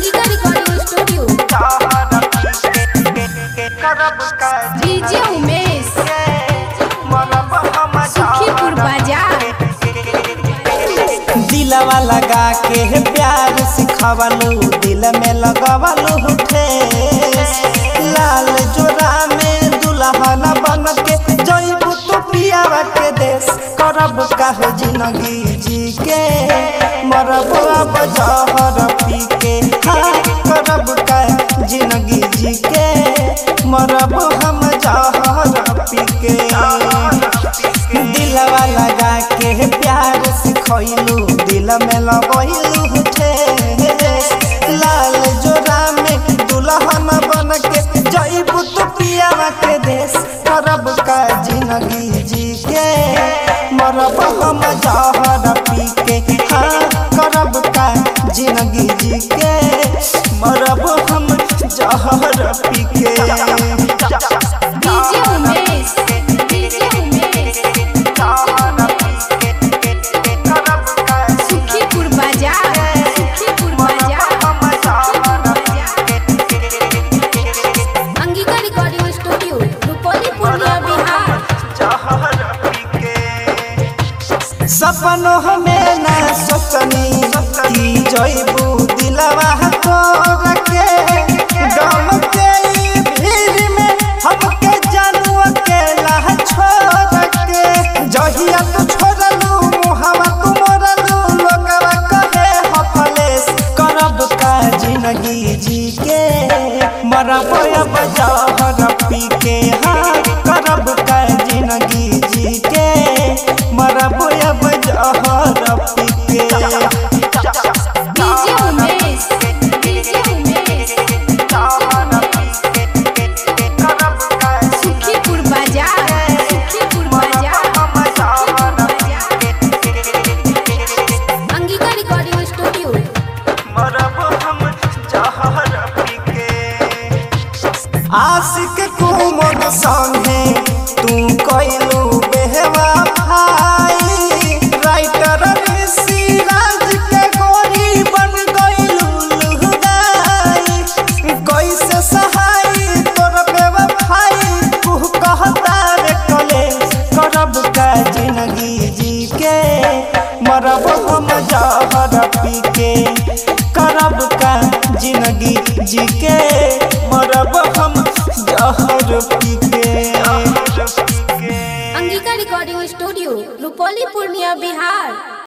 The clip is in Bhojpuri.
Angika recording studio DJ Umesh Sukhipur बाजार दिलवा लगा के प्यार सिखवलू दिल में लगवलू ठेस लाल जोरा में दुल्हन बन के जइबू तू पियावा के देश करब कह जिंदगी जी के मरब अब जहर पी के हाँ करब कह जिंदगी जी के मरब हम जहर पी के दिलवा लगा के प्यार सिखैलू दिल में लगैलू ठेस लाल जोरा में दुल्हन बन के जइबू तू पियावा के देश करब का जिंदगी जी के मरब हम जहर पी के हाँ करब का जिंदगी जी के मरब हम जहर पी के डीजे उमेश डीजे उमेश सुखीपुर बाजार सुखीपुर बाजार अंगिका रिकॉर्डिंग स्टूडियो रुपौली पूर्णिया बिहार सपनों में न सोचनी की जइबू दिलवा तोड़ के गम के ई भीड़ में हमके जानू अकेला छोड़ के जहिया तू छोड़लू मुहवा तू मोड़लू लोगवा कहे हफलेस करब का जिंदगी जी के मरब अब जहर पी के हाँ करब का जिंदगी जी के मरब अब जहर पी के डीजे उमेश डीजे उमेश सुखीपुर बाजार सुखीपुर बाजार अंगिका रिकॉर्डिंग स्टूडियो आशिक कुमर संगे तू कैलू बेहवा भाई राइटर ऋषि राज के गोरी बन गइलू लुगाई कैसे सहाई तोर बेवफाई तू कहता रे कले करब का जिंदगी जी के मरब हम जहर पी के करब का जिंदगी जी के मरब हम जहर पी के अंगिका रिकॉर्डिंग स्टूडियो रुपौली पूर्णिया बिहार